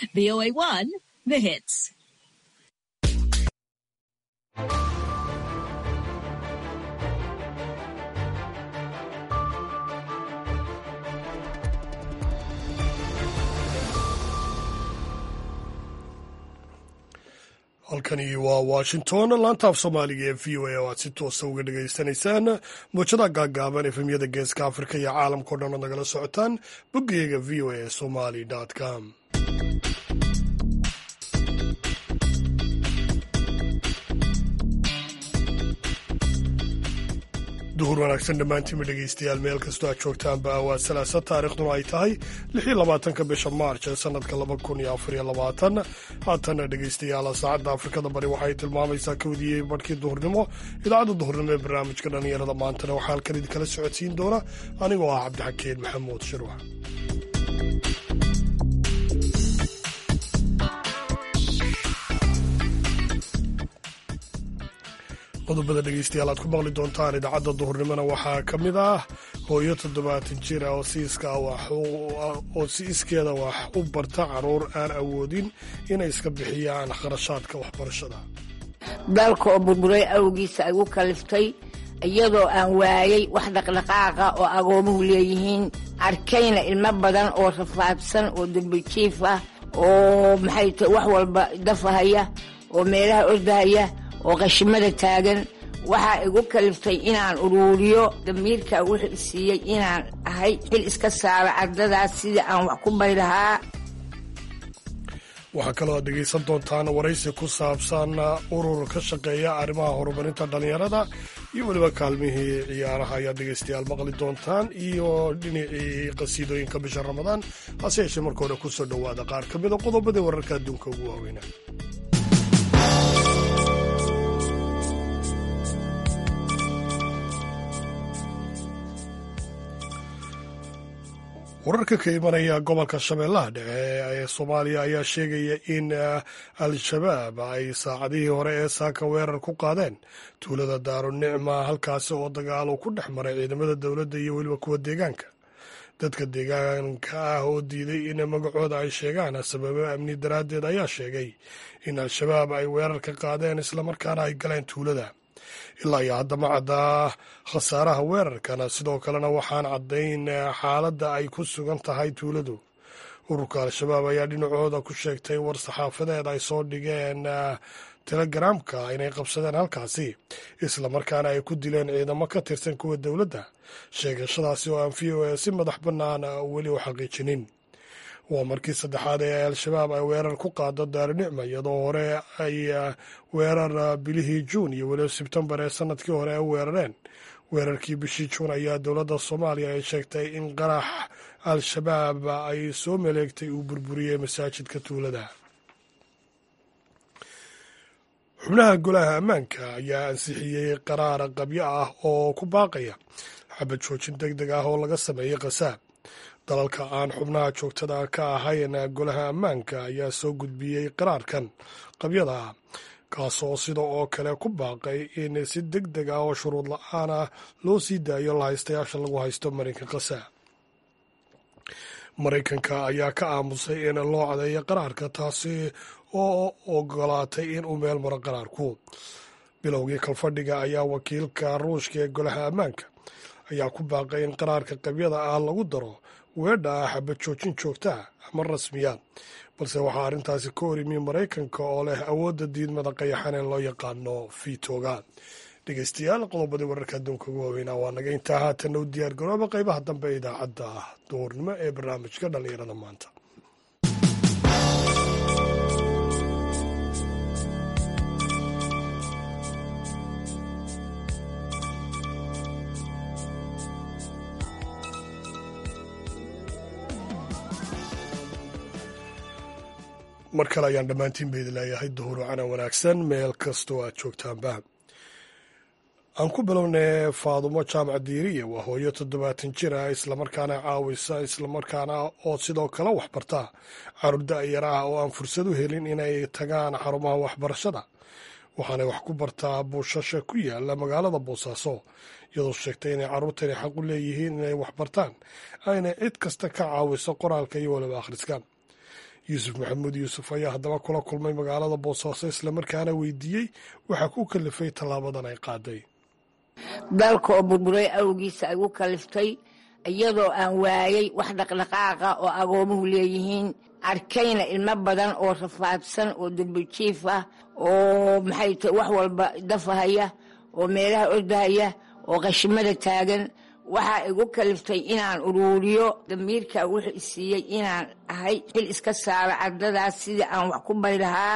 VOA1, the hits. halkani waa washington laanta af soomaaliga ee v o a oo aad si toosa uga dhagaysanaysaan muujada gaagaaban efemyada geeska afrika iyo caalamkao dhan ood nagala socotaan boggeyaga v o a somali com duhur wanaagsan dhammaantiinba dhegaystayaal meel kastoo aad joogtaanba waa salaasa taarikhduna ay tahay lixii labaatanka bisha maarch ee sanadka laba kun iyo afariyo labaatan haatana dhegaystayaal saacadda afrikada bari waxay tilmaamaysaa kawdiyey barhkii duhurnimo idaacadda duhurnimo ee barnaamijka dhallinyarada maantana waxaa halkan idinkala socodsiin doona anigoo ah cabdixakeen maxamuud shirwax qodobada dhegeystayaal aad ku maqli doontaan idaacadda duhurnimona waxaa ka mid ah hooyo toddobaatan jir ah oo si iskeeda wax u barta caruur aan awoodin inay iska bixiyaan kharashaadka waxbarashada dalka oo burburay awgiisa ay u kaliftay iyadoo aan waayay wax dhaqdhaqaaqa oo agoomuhu leeyihiin arkayna ilmo badan oo rafaadsan oo dambijiif ah oo maxay ta wax walba dafahaya oo meelaha ordahaya oo qashimada taagan waxaa igu kaliftay inaan uruuriyo damiirka wuxuu isiiyey inaan ahay xil iska saaro ardadaas sidii aan wax ku bari lahaa waxaa kaloo aad dhegaysan doontaan waraysi ku saabsan urur ka shaqeeya arrimaha horumarinta dhallinyarada iyo weliba kaalmihii ciyaaraha ayaad dhegaystayaal maqli doontaan iyo dhinacii qasiidooyinka bisha ramadaan hase yeeshee marka hore kusoo dhowaada qaar ka mida qodobadii wararka adduunka ugu waaweynaa wararka ka imanaya gobolka shabeellaha dhexe ee soomaaliya ayaa sheegaya in al-shabaab ay saacadihii hore ee saaka weerar ku qaadeen tuulada daarunicma halkaasi oo dagaalo ku dhex maray ciidamada dowladda iyo weliba kuwa deegaanka dadka deegaanka ah oo diiday in magacooda ay sheegaan sababo amni daraaddeed ayaa sheegay in al-shabaab ay weerar ka qaadeen islamarkaana ay galeen tuulada ilaa iyo haddama caddaa khasaaraha weerarkana sidoo kalena waxaan caddayn xaaladda ay ku sugan tahay tuuladu ururka al-shabaab ayaa dhinacooda ku sheegtay war saxaafadeed ay soo dhigeen telegaraamka inay qabsadeen halkaasi islamarkaana ay ku dileen ciidamo ka tirsan kuwa dowladda sheegashadaasi oo aan v o a si madax bannaan weli u xaqiijinin waa markii saddexaad ee al-shabaab ay weerar ku qaado daarunicma iyadoo hore ay weerar bilihii juun iyo weliba sebtembar ee sanadkii hore ay weerareen weerarkii bishii juun ayaa dowladda soomaaliya ay sheegtay in qarax al-shabaab ay soo maleegtay uu burburiyey masaajidka tuulada xubnaha golaha ammaanka ayaa ansixiyey qaraar qabyo ah oo ku baaqaya xabad joojin deg deg ah oo laga sameeyey khasaab dalalka aan xubnaha joogtada ka ahayn golaha ammaanka ayaa soo gudbiyey qaraarkan qabyada ah kaasoo sida oo kale ku baaqay in si deg deg ah oo shuruud la-aan ah loo sii daayo lahaystayaasha lagu haysto marinka khasaab maraykanka ayaa ka aamusay in loo cadeeyo qaraarka taasi oo ogolaatay in uu meel maro qaraarku bilowgii kalfadhiga ayaa wakiilka ruushka ee golaha ammaanka ayaa ku baaqay in qaraarka qabyada ah lagu daro weedha ah xabad joojin joogtaa ama rasmiya balse waxaa arrintaasi ka horimi maraykanka oo leh awoodda diidmada qayaxan ee loo yaqaano vitoga dhegeystayaal qodobadii wararka adduunka ugu waaweynaa waa naga intaa haatanna u diyaar garooba qaybaha dambe ee idaacadda duhurnimo ee barnaamijka dhallinyarada maanta mar kale ayaan dhammaantiin ba idin leeyahay duhur wacana wanaagsan meel kastoo aad joogtaanba aan ku bilownay faadumo jaamac diiriya waa hooyo toddobaatan jir ah islamarkaana caawisa islamarkaana oo sidoo kale waxbarta caruur da-yar ah oo aan fursad u helin inay tagaan xarumaha waxbarashada waxaanay wax ku bartaa buushasha ku yaala magaalada boosaaso iyadoo sheegtay inay carruurtani xaq u leeyihiin inay waxbartaan ayna cid kasta ka caawiso qoraalka iyo waliba akhriska yuusuf maxamuud yuusuf ayaa haddaba kula kulmay magaalada boosaaso islamarkaana weydiiyey waxaa ku kalifay tallaabadan ay qaaday dalka oo burburay awgiisa ay u kaliftay iyadoo aan waayey wax dhaqdhaqaaqa oo agoomuhu leeyihiin arkayna ilmo badan oo rafaadsan oo dembijiif ah oo maxay tahay wax walba dafahaya oo meelaha ordahaya oo qashimada taagan waxaa igu kaliftay inaan uruuriyo damiirka wuxuu isiiyey inaan ahay xil iska saaro ardadaas sidii aan wax ku bari lahaa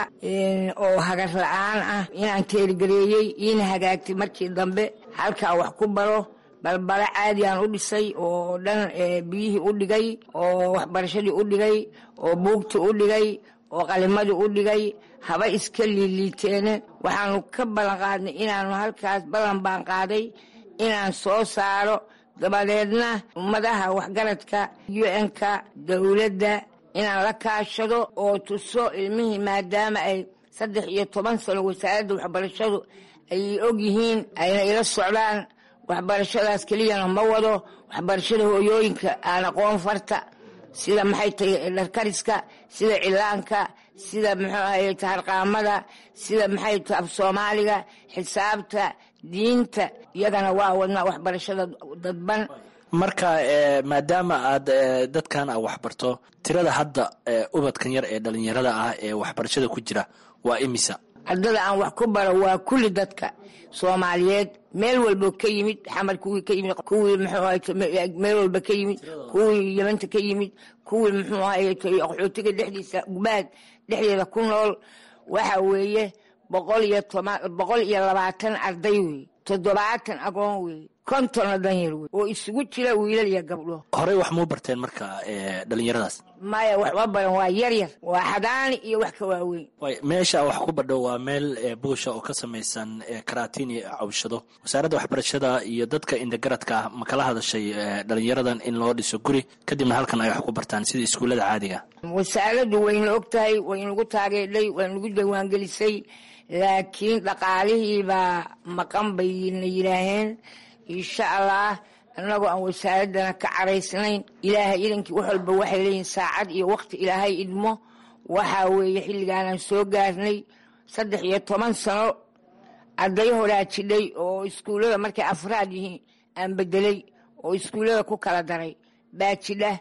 oo hagar la-aan ah inaan teergareeyey iina hagaagtay markii dambe halkaa wax ku baro balbalo caadigaan u dhisay oo dhan biyihii u dhigay oo waxbarashadii u dhigay oo buugtii u dhigay oo qalimadii u dhigay haba iska liiliiteene waxaanu ka ballan qaadnay inaanu halkaas ballan baan qaaday inaan soo saaro dabadeedna ummadaha waxgaradka u-n-ka dowladda inaan la kaashado oo tuso ilmihii maadaama ay saddex iyo toban sano wasaaradda waxbarashadu ay og yihiin ayna ila socdaan waxbarashadaas keliyana ma wado waxbarashada hooyooyinka aan aqoon farta sida maxay tahay dharkariska sida cilaanka sida muxuu ahaye taharqaamada sida maxay tahay af soomaaliga xisaabta diinta iyagana waa wadnaa waxbarashada dadban marka maadaama aad dadkan a waxbarto tirada hadda ubadkan yar ee dhalinyarada ah ee waxbarashada ku jira waa imisa ardada aan wax ku baro waa kulli dadka soomaaliyeed meel walbo ka yimid xamar kuwii ka yimid kuwii muxuu meel walba ka yimid kuwii yamanta ka yimid kuwii muxuu ahaye qaxootiga dhexdiisa gubaad dhexdeeda ku nool waxa weeye boqol iyo toban boqol iyo labaatan arday wey toddobaatan agoon wey kontonna danyar wey oo isugu jira wiilal iyo gabdho horey wax muu barteen marka dhalinyaradaas maya waxma baran waa yar yar waa xadaani iyo wax ka waaweyn meesha wax ku badho waa meel buusha oo ka samaysan karaatiin iyo cawshado wasaaradda waxbarashada iyo dadka indagaradka ah ma kala hadashay dhalinyaradan in loo dhiso guri kadibna halkan ay wax ku bartaan sida iskuullada caadiga wasaaraddu wayna og tahay waynagu taageedhay waynagu diiwaangelisay laakiin dhaqaalihiibaa maqan bayna yidhaaheen insha allah annagoo aan wasaaraddana ka caraysnayn ilaahay idankii wax walba waxay leeyihin saacad iyo waqti ilaahay idmo waxaa weeye xilligaanaan soo gaarnay saddex iyo toban sano arday horaa jidhay oo iskuullada markay afraad yihiin aan bedelay oo iskuullada ku kala daray baa jidha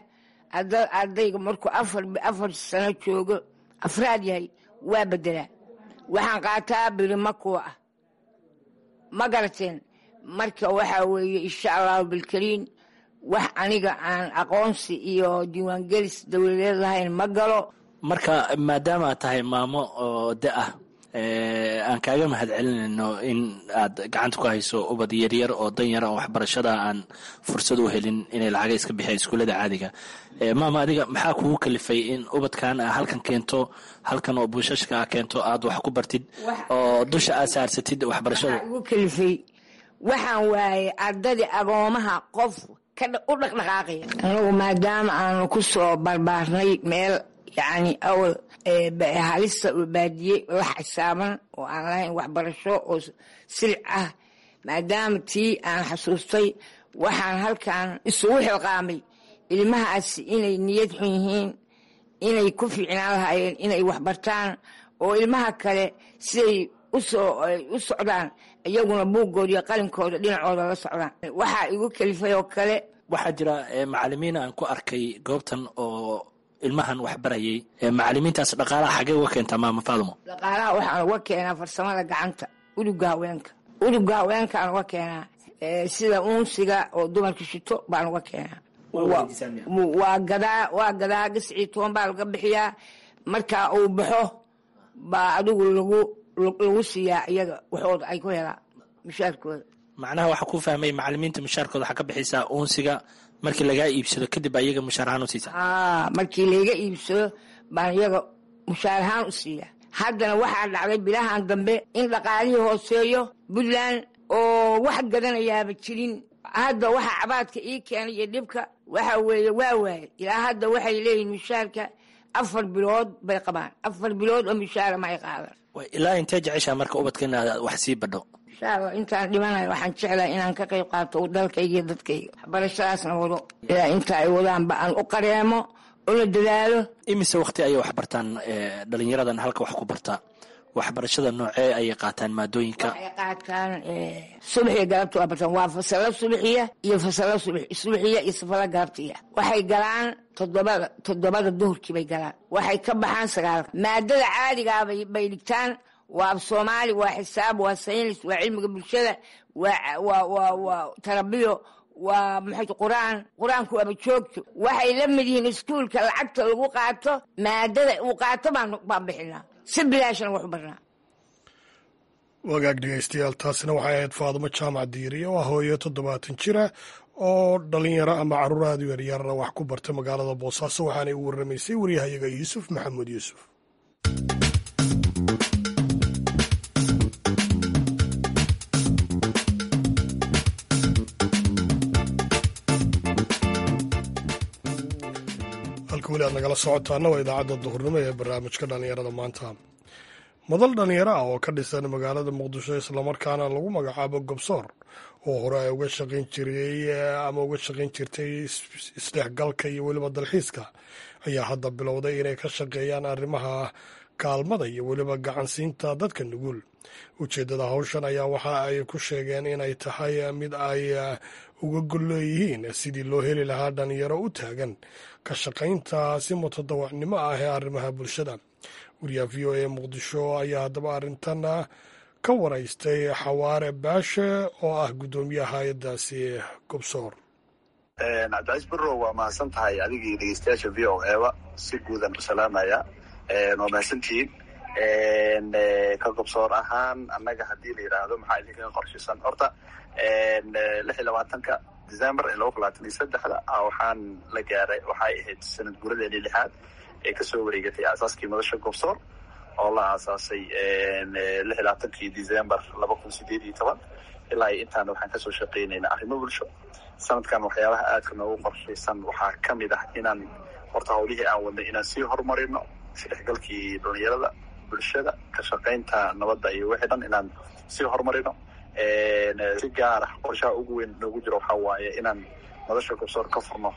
ardayga markuu afar sano joogo afraad yahay waa bedelaa waxaan qaataa birima kuwa ah ma garateen marka waxaa weeye insha allahu bilkariin wax aniga aan aqoonsi iyo diiwaangelis dowladeed lahayn ma galo marka maadaama aad tahay maamo oo da ah aan kaaga mahad celinayno in aad gacanta ku hayso ubad yaryar oo danyara oo waxbarashada aan fursad u helin inay lacaga iska bixiya iskuullada caadiga maama adiga maxaa kugu kalifay in ubadkan a halkan keento halkan oo buushashka a keento aad wax ku bartid oo dusha aad saarsatid waxbarashada igu kalifay waxaan waayey ardadii agoomaha qof u dhaqdhaqaaqaya anagu maadaama aanu ku soo barbaarnay meel yacni awal halista oo baadiye la xisaaban oo aan lahayn waxbarasho oo silic ah maadaama tii aan xasuustay waxaan halkan isugu xilqaamay ilmahaasi inay niyad xun yihiin inay ku fiicnaan lahaayeen inay waxbartaan oo ilmaha kale siday usoo u socdaan iyaguna buuggooda iyo qalinkooda dhinacooda la socdaan waxaa igu kalifay oo kale waxaa jira macalimiin aan ku arkay goobtan oo ilmahan wax barayay macalimiintaas dhaqaalaha xagee uga keentaa maama faadumo dhaqaalaha waxaan uga keenaa farsamada gacanta udugga haweenka udugga haweenkaan uga keenaa sida uunsiga oo dumarka shito baan uga keenaa waa gadaa waa gadaa gascii toban baa laga bixiyaa markaa uu baxo baa adigu lagu lagu siiyaa iyaga waxooda ay ku helaan mushaarkooda macnaha waxaa ku fahmay macalimiinta mushaarkooda waxaa ka bixisaa uunsiga markii lagaa iibsado kadib baa iyaga mushaar ahaan u siisaa aa markii layga iibsado baan iyaga mushaar ahaan u siiyaa haddana waxaa dhacday bilahan dambe in dhaqaalihii hooseeyo puntland oo wax gadanayaaba jirin hadda waxaa cabaadka ii keenay iyo dhibka waxa weeye waa waaye ilaa hadda waxay leeyihin mushaarka afar bilood bay qabaan afar bilood oo mushaara ma ay qaadan ilaa intee jeceshaa marka ubadka inaad wax sii badho insha allah intaan dhimanayo waxaan jeclahay inaan ka qayb qaato dalkayga iyo dadkayga waxbarashadaasna wado ilaa inta ay wadaanba aan u qareemo oo la dadaalo imise wakti ayay wax bartaan dhalinyaradan halka wax ku bartaa waxbarashada noocee ayay qaataan maadooyinka waxay qaataan subaxiya galabta waa bartaan waa fasalo subaxiya iyo fasalo subaxiya iyo safalo galabtiya waxay galaan toddobada toddobada duhurkii bay galaan waxay ka baxaan sagaalka maadada caadigaa bay dhigtaan waa soomaali waa xisaab waa saynis waa cilmiga bulshada waa tarabiyo waa maxay qur-aan qur-aanku waaba joogto waxay la mid yihiin iskuulka lacagta lagu qaato maadada uu qaato baan bixinaa si bilaashana wax u barnaa wagaag dhegeystayaal taasina waxay ahayd faadumo jaamac diiriye oo ah hooyo toddobaatan jira oo dhalinyaro ama caruuraadu yaryarna wax ku bartay magaalada boosaaso waxaanay u warramaysay waryahayaga yuusuf maxamuud yuusuf halka weli aad nagala socotaana waa idaacadda duhurnimo ee barnaamijka dhallinyarada maanta madal dhallinyaro ah oo ka dhisan magaalada muqdisho islamarkaana lagu magacaabo gobsoor oo hore ay uga shaqayn jiray ama uga shaqayn jirtay isdhexgalka iyo weliba dalxiiska ayaa hadda bilowday inay ka shaqeeyaan arrimaha kaalmada iyo weliba gacansiinta dadka nugul ujeeddada hawshan ayaa waxa ay ku sheegeen inay tahay mid ay uga golleeyihiin sidii loo heli lahaa dhalinyaro u taagan ka shaqaynta si mutadawacnimo ah ee arrimaha bulshada wariyaha v o a muqdisho ayaa haddaba arrintan ka waraystay xawaare baashe oo ah guddoomiyaha hay-addaasi gobsoor cabdicaiis barrow waa mahadsan tahay adigii dhegeystayaasha v o eba si guudan u salaamaya waa mahadsantihiin ka gobsoor ahaan annaga haddii la yidhaahdo maxaa idinkaga qorshisan horta lix iyo labaatanka december ee laba kun labaatan iyo saddexda waxaan la gaaray waxay ahayd sanad guuradeeni lixaad ee kasoo wareegatay aasaaskii madasha gobsoor oo la aasaasay lix iyo labaatankii december laba kun sideed iyo toban ilaa iyo intaana waxaan kasoo shaqeynaynaa arrimo bulsho sanadkan waxyaabaha aadka noogu qorshaysan waxaa kamid ah inaan horta hawlihii aan wadnay inaan sii horumarino isdhexgalkii dhalinyarada bulshada ka shaqaynta nabadda iyo wixii dhan inaan sii horumarino si gaara qorshaha ugu weyn noogu jiro waxaa waaye inaan madasha gobsoor ka furno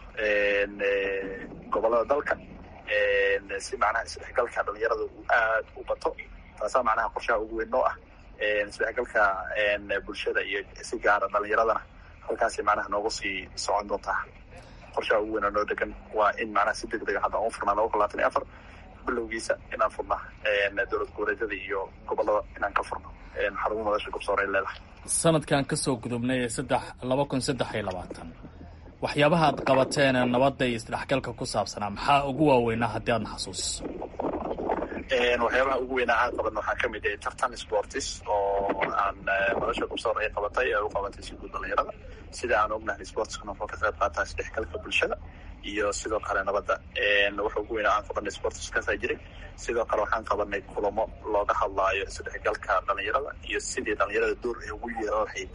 gobolada dalka si macnaha isdhexgalka dhalinyarada uu aad u bato taasaa macnaha qorshaha ugu weyn noo ah isdhexgalka bulshada iyo si gaara dhalinyaradana halkaasay macnaha noogu sii socon doontaa qorshaha ugu weynoo noo degan waa in macnaha si deg dega hadda aan u furnaa laba kun labaatan iyo afar bilowgiisa inaan furna dowlad goboleedyada iyo gobolada inaan ka furno xarumo madasha gobsoor ay leedahay sanadkan kasoo gudubnay ee saddex laba kun saddex iyo labaatan waxyaabaha aad qabateene nabadda iyo isdhexgalka ku saabsanaa maxaa ugu waaweynaa haddii aadna xasuusiso waxyaabaha ugu weynaa aan qabanno waxaa kamid ah tartan sportis oo aan madasha gobsoor ay qabatay ee u qabatay si guud dhalinyarada sida aan ognahay sportiskuna wuxuu ka qayb qaataa isdhexgalka bulshada iyo sidoo kale nabadda waxa ugu weynaa aan qabanay sportiskaasaa jiray sidoo kale waxaan qabanay kulamo looga hadlaayo isdhexgalka dhalinyarada iyo sidii dhalinyarada door ay ugu yeelan lahayd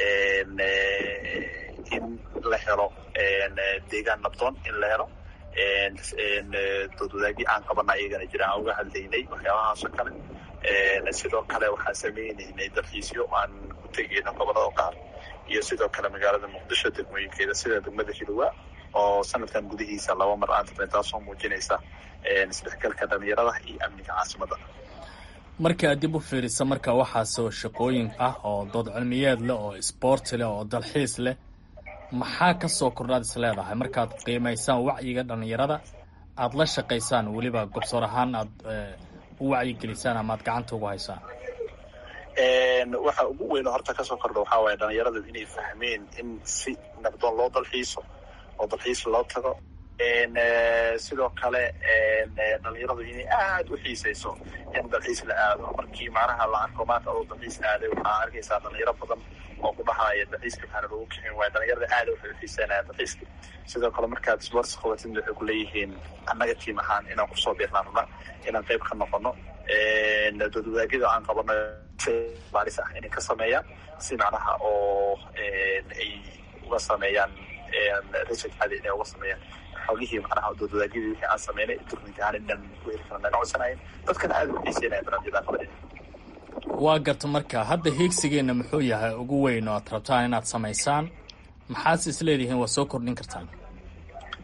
in la helo deegaan nabdoon in la helo doodwadaagii aan qabana ayagana jira aan uga hadlaynay waxyaabahaasoo kale sidoo kale waxaan sameynaynay dalxiisyo aan ku tegayno gobolada qaar iyo sidoo kale magaalada muqdisho degmooyinkeeda sida degmada hilowa oo sanadkan gudihiisa laba mar aan tirnay taasoo muujinaysa isdhexgalka dhalinyarada iyo amniga caasimada marka aad dib u fiirisa marka waxaasoo shaqooyin ah oo dood cilmiyeed leh oo isboorti leh oo dalxiis leh maxaa kasoo kordhaad is leedahay markaad qiimaysaan wacyiga dhalinyarada aada la shaqaysaan weliba gobsoor ahaan aad u wacyigelisaan ama aad gacanta ugu haysaan waxa ugu weyno horta kasoo kordha waxaa waaye dhalinyarada inay fahmeen in si nabdoon loo dalxiiso oo dalxiis loo tago sidoo kale dhalinyaradu inay aada u xiisayso in dalxiis la aado markii macnaha la arko maanta oo dalxiis aaday waxaa arkaysaa dhalinyaro badan oo ku dhahaya dalxiiska maxaana lagu kixin waaya dhalinyarada aada waxay u xiiseynayaan dalxiiska sidoo kale markaad sports qabatid waxay ku leeyihiin annaga tiim ahaan inaan kusoo biirnaan rabna inaan qayb ka noqono doodwadaagyada aan qabano baaris ah inay ka sameeyaan si macnaha oo ay uga sameeyaan research caadi inay uga sameeyaan xogihii macnaha doodwadaagyadii wixii aan sameynay turninka ahaan inaan ku heli karna naga codsanayn dadkana aada u xiiseynaya barnaamijyadaan qabanay waa garta marka hadda hiigsigeenna muxuu yahay ugu weyn oo aad rabtaan inaad samaysaan maxaase is leedihiin waa soo kordhin kartaan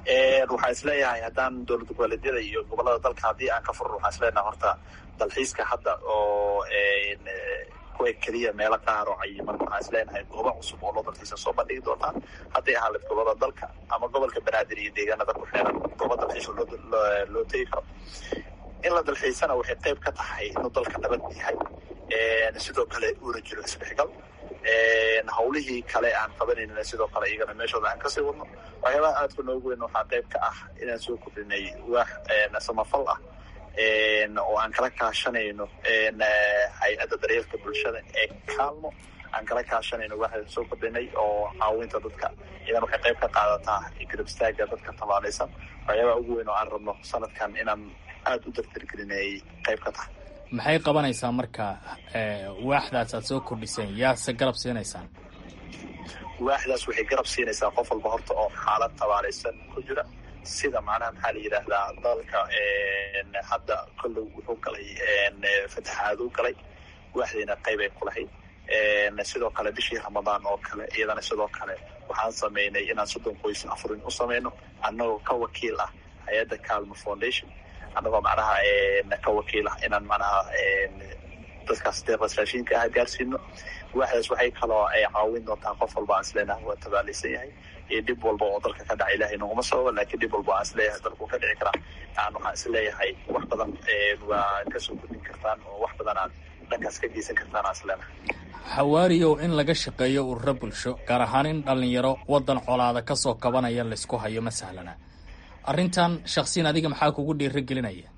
waxaan isleeyahay haddaan dowlad goboleedyada iyo gobolada dalka haddii aan ka furno waxaan isleeyahay horta dalxiiska hadda oo kuwa keliya meelo qaar oo cayiman waxaan isleenahay goobo cusub oo loo dalxiisa soo bandhigi doonaa hadday ahaaleed gobolada dalka ama gobolka banaadir iyo deegaanada ku xeeran goobo dalxiisa loo tegi karo in la dalxiisana waxay qayb ka tahay inuu dalka nabad yahay sidoo kale uuna jiro isdhexgal hawlihii kale aan qabanayna sidoo kale iyagana meeshooda aan kasii wadno waxyaabaha aadka noogu weyn waxaa qayb ka ah inaan soo kordhinay waax samafal ah oo aan kala kaashanayno hay-adda daryeelka bulshada ee kaalmo aan kala kaashanayno waxaan soo kordhinay oo caawinta dadka iyadana waxay qayb ka qaadataa garab istaaga dadka tabaalaysan waxyaabaha ugu weyn oo aan rabno sanadkan inaan aada u dardargelinayay qayb ka tahay maxay qabanaysaa marka waaxdaas aad soo kordhiseen yaase garab siinaysaan waaxdaas waxay garab siinaysaa qof walba horta oo xaalad tabaalaysan ku jira sida macnaha maxaa la yidhaahdaa dalka hadda kollow wuxuu galay fataxaad u galay waaxdiina qayb ay ku lahayd sidoo kale bishii ramadaan oo kale iyadana sidoo kale waxaan samaynay inaan soddon qoys afurin u samayno annagoo ka wakiil ah hay-adda calmo foundation annagoo macnaha ka wakiil ah inaan macnaha dadkaas deeqdas raashinka ah gaarsiino waaxdaas waxay kaloo ay caawin doontaa qof walba aan isleenahay waa tabaalaysan yahay iyo dhib walba oo dalka ka dhaca ilahay noguma sababa laakiin dhib walba aan isleeyahay dalku ka dhici karaa aan waxaan isleeyahay wax badan waa kasoo gudbin kartaan oo wax badan aad dhankaas ka geysan kartaan aan isleenahay xawaariyow in laga shaqeeyo ururo bulsho gaar ahaan in dhallinyaro waddan colaada ka soo kabanaya laysku hayo ma sahlana arrintan shaksiyan adiga maxaa kugu dhiirigelinaya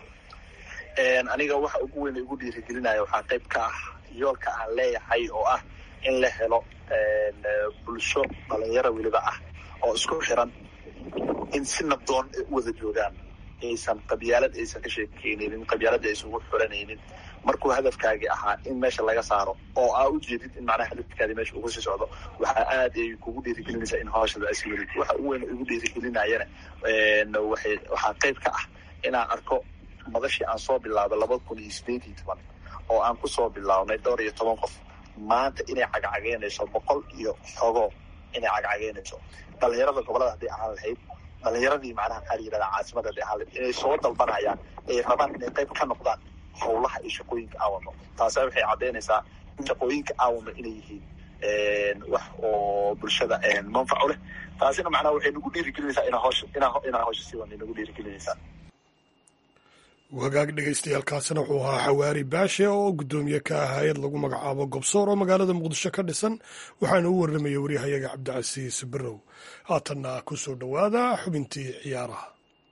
aniga waxa ugu weyn igu dhiirigelinaya waxaa qayb ka ah yoolka aan leeyahay oo ah in la helo bulsho dhalinyaro weliba ah oo isku xiran in si nabdoon ay u wada joogaan aysan qabyaalad aysan ka sheekeynaynin qabyaalada aysan ugu xuranaynin markuu hadafkaagii ahaa in meesha laga saaro oo aa ujeedid in macnaha hadafkaadii meesha ugu sii socdo waxaa aad ay kugu dhiirigelinaysaa in hawshada asi welid waxa ugu weyn igu dhiirigelinayana waxay waxaa qayb ka ah inaan arko madashii aan soo bilaabay labada kun iyo sideed iyo toban oo aan kusoo bilaabnay dhowr iyo toban qof maanta inay cagcageynayso boqol iyo xogo inay cagcageynayso dhalinyarada gobolada hadday ahaan lahayd dhalinyaradii macnaha maxaa la yidhahdaa caasimada hadday ahaan lahayd inay soo dalbanayaan ay rabaan inay qayb ka noqdaan howlaha iyo shaqooyinka aawano taasa waxay caddaynaysaa in shaqooyinka aawano inay yihiin wax oo bulshada manfaco leh taasina macnaha waxay nagu dhiirigelinaysaa inaa hawsha inaa inaa hawsha sii wadnay nagu dhiirigelinaysaa wagaag dhegaystayaaalkaasina wuxuu ahaa xawaari baashe oo guddoomiye ka ah hay-ad lagu magacaabo gobsoor oo magaalada muqdisho ka dhisan waxaana u warramayay waryahayaga cabdicasiis barrow haatanna ku soo dhowaada xubintii ciyaaraha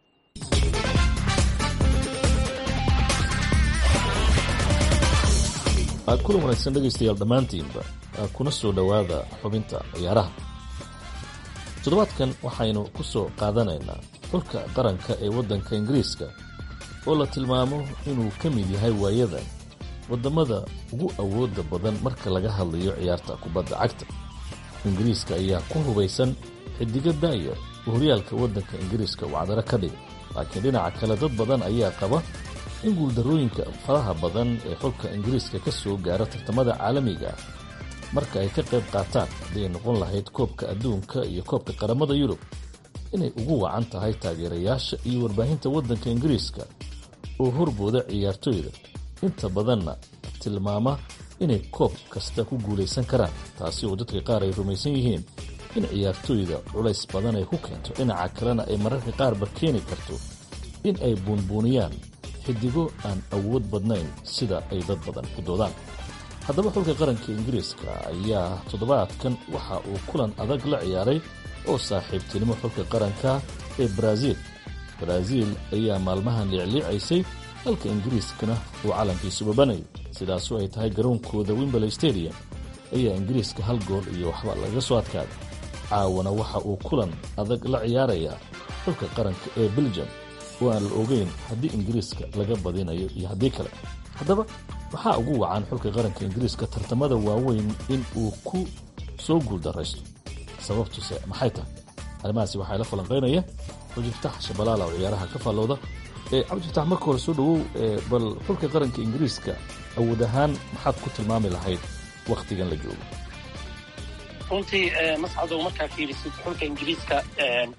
kulan wanaagsan dhegaystayaal dhammaantiinba kuna soo dhowaada xubinta ciyaaraha toddobaadkan waxaynu ku soo qaadanaynaa xulka qaranka ee waddanka ingiriiska oo la tilmaamo inuu ka mid yahay waayadan waddamada ugu awoodda badan marka laga hadlayo ciyaarta kubadda cagta ingiriiska ayaa ku hubaysan xidigo daayar oo horyaalka waddanka ingiriiska uu cadaro ka dhigay laakiin dhinaca kale dad badan ayaa qaba in guuldarrooyinka faraha badan ee xulka ingiriiska ka soo gaara tartamada caalamiga ah marka ay ka qayb qaataan hadday noqon lahayd koobka adduunka iyo koobka qaramada yurub inay ugu wacan tahay taageerayaasha iyo warbaahinta waddanka ingiriiska oo horbooda ciyaartooyda inta badanna tilmaama inay koob kasta ku guulaysan karaan taasi oo dadka qaar ay rumaysan yihiin in ciyaartooyda culays badan ay ku keento dhinaca kalena ay mararka qaarba keeni karto in ay buunbuuniyaan xidigo aan awood badnayn sida ay dad badan ku doodaan haddaba xulka qaranka ingiriiska ayaa toddobaadkan waxa uu kulan adag la ciyaaray oo saaxiibtinimo xulka qaranka ee baraaziil baraaziil ayaa maalmahan liicliicaysay halka ingiriiskana uu calankiisu babanayo sidaasoo ay tahay garoonkooda wimberley stadium ayaa ingiriiska hal gool iyo waxba laga soo adkaaday caawana waxa uu kulan adag la ciyaarayaa xulka qaranka ee belgium oo aan la ogeyn haddii ingiriiska laga badinayo iyo haddii kale haddaba waxaa ugu wacan xulka qaranka ingiriiska tartamada waaweyn in uu ku soo guuldaraysto sababtuse maxay tahay arrimahaasi waxaa la falanqaynaya cabdifatax shabalaala oo ciyaaraha ka faallooda cabdifatax marka hore soo dhowow bal xulka qaranka ingiriiska awood ahaan maxaad ku tilmaami lahayd wakhtigan la joogo runtii mascadow markaa fiirisid xulka ingiriiska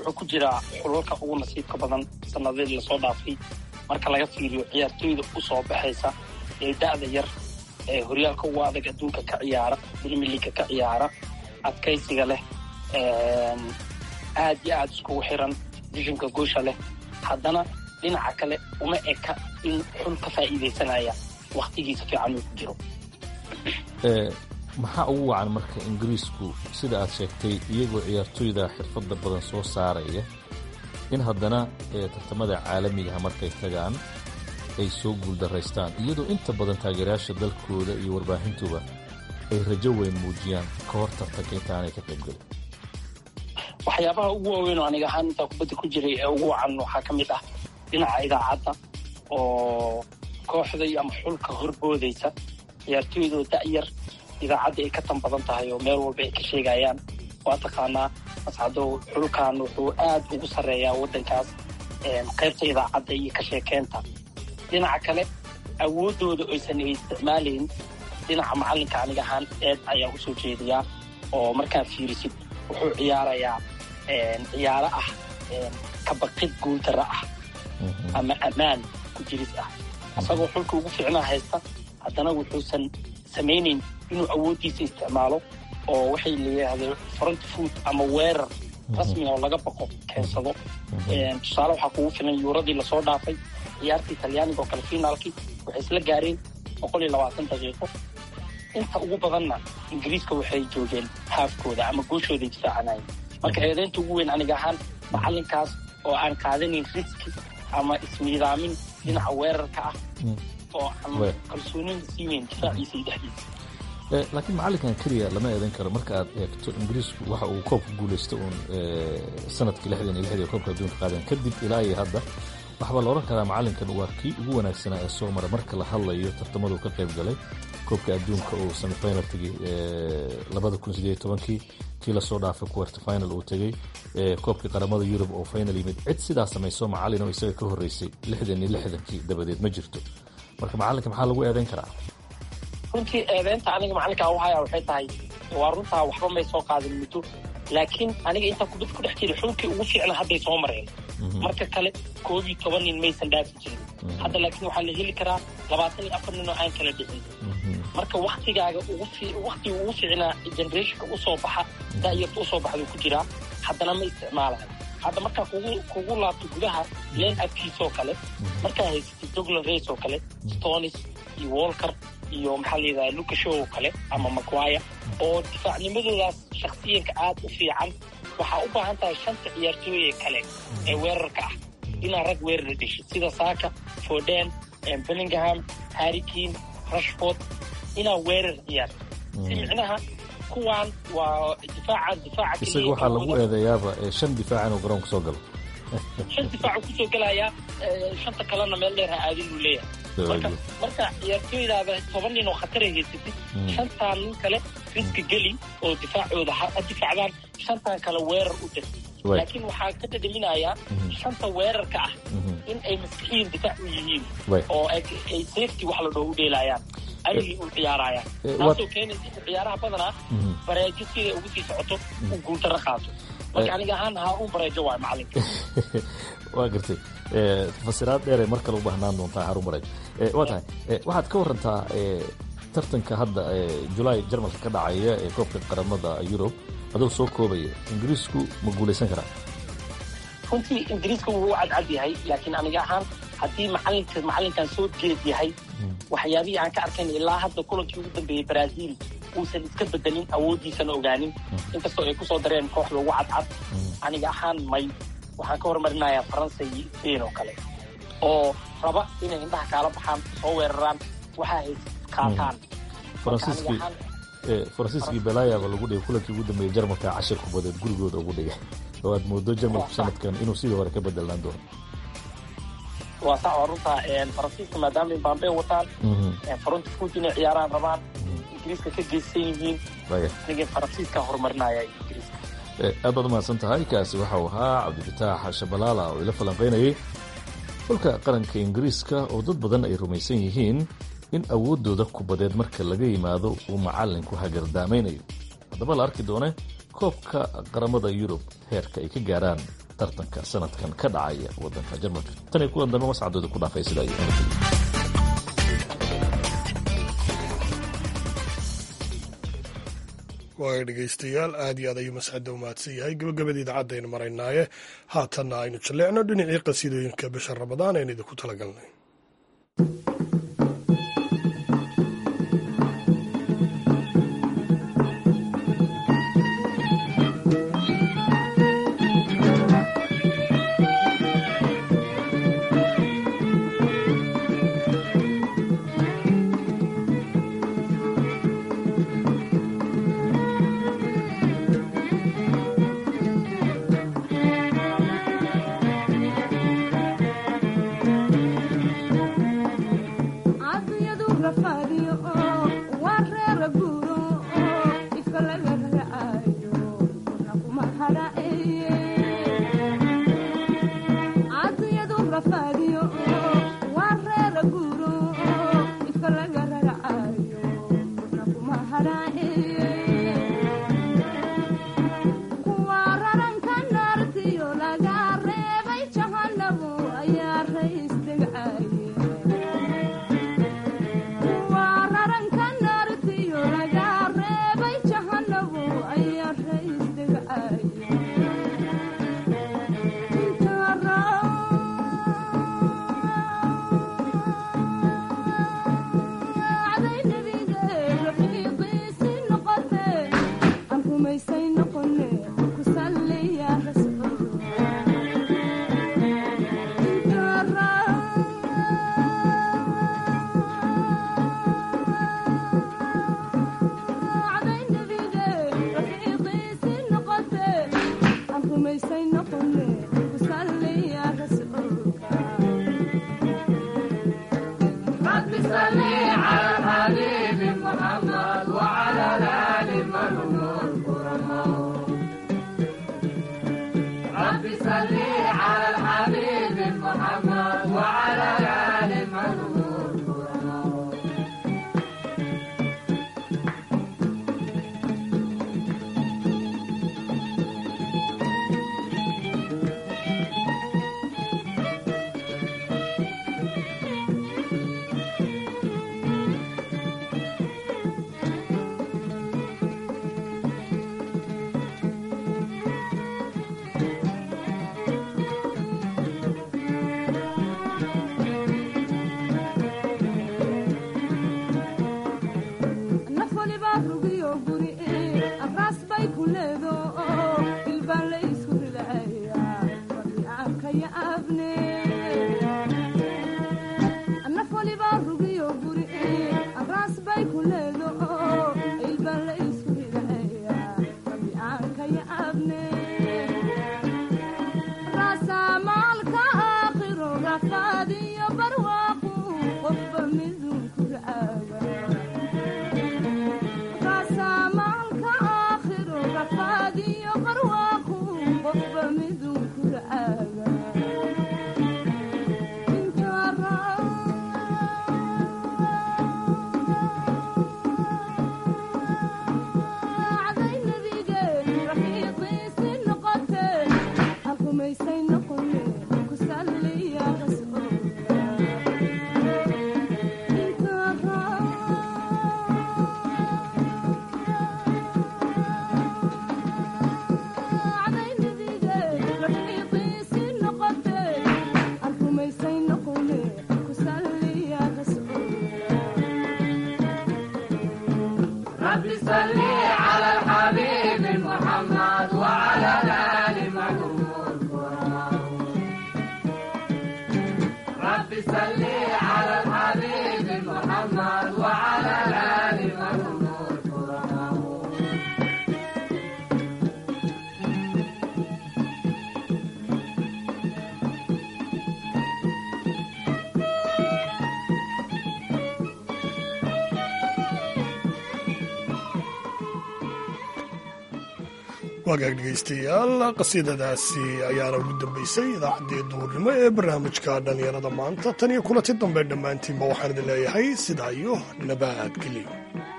wuxuu ku jiraa xulalka ugu nasiibka badan sanadadii lasoo dhaafay marka laga fiiriyo ciyaartooyda u soo baxaysa ee da'da yar ee horyaalka ugu adag adduunka ka ciyaara premier leaga ka ciyaara adkaysiga leh aad iyo aad iskugu xiran visionka goosha leh haddana dhinaca kale uma eka in xul ka faa'iidaysanaya waktigiisa fiican uu ku jiro maxaa ugu wacan marka ingiriisku sida aad sheegtay iyagoo ciyaartooyda xirfadda badan soo saaraya in haddana tartamada caalamigaha markay tagaan ay soo guuldaraystaan iyadoo inta badan taageerayaasha dalkooda iyo warbaahintuba ay rajo weyn muujiyaan ka hor tartanka intaanay ka qaybgelin waxyaabaha ugu waaweyn oo aniga ahaan intaa kubadda ku jiray ee ugu wacan waxaa ka mid ah dhinaca idaacadda oo kooxda ama xulka horboodaysa ciyaartooydoo da'yar idaacadda ay ka tan badan tahay oo meel walba ay ka sheegayaan waa taqaanaa mascadow xulkan wuxuu aad ugu sarreeyaa waddankaas qaybta idaacadda iyo ka sheekeynta dhinaca kale awooddooda oysan ay isticmaalayn dhinaca macallinka aniga ahaan eed ayaa u soo jeediyaa oo markaa fiirisid wuxuu ciyaarayaa ciyaaro ah kabaqid guuldarra ah ama ammaan ku jiris ah isagoo xulka ugu fiicnaa haysta haddana wuxuusan samaynayn inuu awooddiisa isticmaalo oo waxay layidhaahdeen front food ama weerar rasmi oo laga baqo keensado tusaale waxaa kugu filan yuuradii lasoo dhaafay ciyaartii talyaaniga oo kale finaalkii waxay isla gaareen boqol iyo labaatan daqiiqo inta ugu badanna ingiriiska waxay joogeen haafkooda ama gooshooday difaacanayeen marka eedaynta ugu weyn aniga ahaan macallinkaas oo aan qaadanayn riski ama ismiidaamin dhinaca weerarka ah oo aan kalsoonina siiweyn difaaciisa iyo dhexdiisa laakiin macallinkan keliya lama eedan karo marka aad eegto ingiriisku waxa uu koobka guulaysta uun sanadkii lixdan iyo lixdii koobka adduunka qaadeen kadib ilaa iyo hadda waxbaa la odhan karaa macallinkan waa kii ugu wanaagsanaa ee soo mara marka la hadlayo tartamaduu ka qayb galay koobka adduunka uu semifinal tegey labada kun sideed tobankii kii lasoo dhaafay quarter final uu tegey koobkii qaramada yurub oo final yimid cid sidaa samayso macallin oo isaga ka horreysay lixdan iyo lixdankii dabadeed ma jirto marka macallinka maxaa lagu eedayn karaa runtii eedeynta aniga macallinkaa uhaya waxay tahay waa runtaa waxba may soo qaadin muddo laakiin aniga intaa kubad ku dhex jira xulkii ugu fiicna hadday soo mareen marka kale koob iyo toban nin maysan dhaafi jirin hadda laakiin waxaa la heli karaa labaatan iyo afar nin oo aan kala dhicin marka waktigaaga waktiga ugu fiicnaa generationka usoo baxa da'yarta usoo baxduu ku jiraa haddana ma isticmaalayo hadda markaa kugu kugu laabto gudaha len abkiisoo kale markaa haysatid doglan race oo kale stonis iyo walker iyo maxaa la yidhaha lucashow oo kale ama macwaya oo difaacnimadoodaas shaksiyanka aad u fiican waxaa u baahan tahay shanta ciyaartooye kale ee weerarka ah inaad rag weerara dheshid sida saaka foden bellingham harrikin rashford inaad weerar ciyaarto si micnaha kuwaan waa difaacan difaaca isaga waxaa lagu eedeeyaaba shan difaac inuu garoonka soo galo shan difaacu kusoo gelayaa shanta kalena meel dheer ha aadin uu leeyahay marka marka ciyaartooydaada toban nin oo khatara haysatid shantaan nin kale riska geli oo difaacooda ha difaacdaan shantaan kale weerar u dir laakiin waxaa ka dhadhaminayaa shanta weerarka ah in ay maskixiin difaac u yihiin oo ay safety wax la dhoo u dheelaayaan ayagii u ciyaarayaan taasoo keenaysa in ciyaaraha badanaa bareejo siday ugu sii socoto uu guuldarro qaato marka aniga ahaan haa un bareejo waay macalinka waa gartay fasiraad dheeray mar kale u baahnaan doontaa harun bareejo waa tahay waxaad ka warantaa tartanka hadda julaay jarmalka ka dhacaya ee koobka qaramada yurub adoo soo koobaya ingiriisku ma guulaysan karaa runtii ingiriiska wuu u cadcad yahay laakiin aniga ahaan haddii macalinka macallinkan soo jeed yahay waxyaabihii aan ka arkayn ilaa hadda kulankii ugu dambeeyey brazil uusan iska bedelin awooddiisana ogaanin inkastoo ay kusoo dareen kooxda ugu cadcad aniga ahaan may waxaan ka hormarinayaa faransa iyo spain oo kale oo raba inay indhaha kaala baxaan soo weeraraan waxa ay qaataan faransiiskii belayaaba lagu dhigay kulankii ugu dambeeyey jarmalka cashir kubadeed gurigooda ugu dhigay oo aad moodo jarmalku sanadkan inuu sidii hore ka bedelaan doono waa sax waa runtaa faransiiska maadaama bambe wataan faronti food inay ciyaaraan rabaan ingiriiska ka geysan yihiin aniga faransiiska horumarinaya ingiriiska aad baad umahadsan tahay kaasi waxau ahaa cabdifataax shabalaala oo ila falanqaynayay xulka qaranka ingiriiska oo dad badan ay rumaysan yihiin in awooddooda kubadeed marka laga yimaado uu macallinku hagardaamaynayo haddaba la arki doone koobka qaramada yurub heerka ay ka gaaraan tartanka sanadkan ka dhacaya wadanka jarmalka tan iyo kuwan dambe mascadooda ku dhaafay sida ay waaya dhegaystayaal aad iyo aad ayuu mascadda u mahadsan yahay gabagabada idaacaddaaynu maraynaaye haatanna aynu jalleecno dhinacii qasiidooyinka bisha ramadaan aynu idinku talagalnay wagaag dhegaystayaal qasiidadaasi ayaana ugu dambaysay idaacaddii duhurnimo ee barnaamijka dhallinyarada maanta tan iyo kulanti dambe dhammaantiinba waxaan idin leeyahay sidaa iyo nabadgelyo